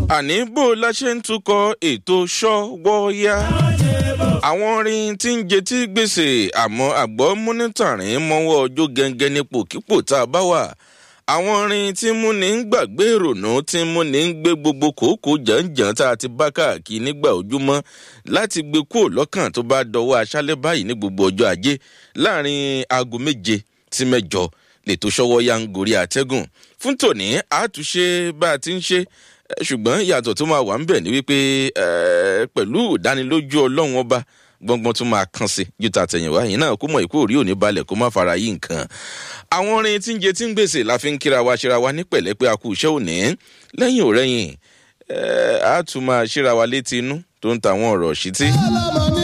àní bó la ṣe ń tukọ̀ ètò ṣọ́wọ́yá àwọn orin tí ń jetí gbèsè àmọ́ àgbọ̀ múnítàrín mọ́wọ́ ọjọ́ gẹ́gẹ́ nípò kípò tá a bá wà àwọn orin tí mú ní ń gbàgbé ìrònú tí mú ní ń gbé gbogbo kòókò jàǹjàǹ tá a ti bá káàkiri nígbà ojúmọ́ láti gbé kúrò lọ́kàn tó bá dọwọ́ aṣálẹ̀ báyìí ní gbogbo ọjọ́ ajé láàrin aago méje sí mẹ́jọ lètò ṣọwọ́ ya ń gorí àtẹ́gùn fún tòní àtúnṣe bá a ti ń ṣe ṣùgbọ́n ìyàtọ̀ tó máa wà ń bẹ̀ ni wípé pẹ̀lú ìdánilójú ọlọ́run ọba gbọ́ngbọ́n tún máa kàn sí ju tàtẹ̀yìnwá yìí náà kó mọ̀ ìkó òrí òní balẹ̀ kó má fara yí nǹkan. àwọn orin tí ń jẹ tí ń gbèsè la fi ń kíra wa ṣera wa ní pẹ̀lẹ́ pé a kú iṣẹ́ òní lẹ́yìn òrẹ́yìn a tún máa ṣíra wa létí inú tó ń ta àwọn ọ̀rọ̀ ṣítí.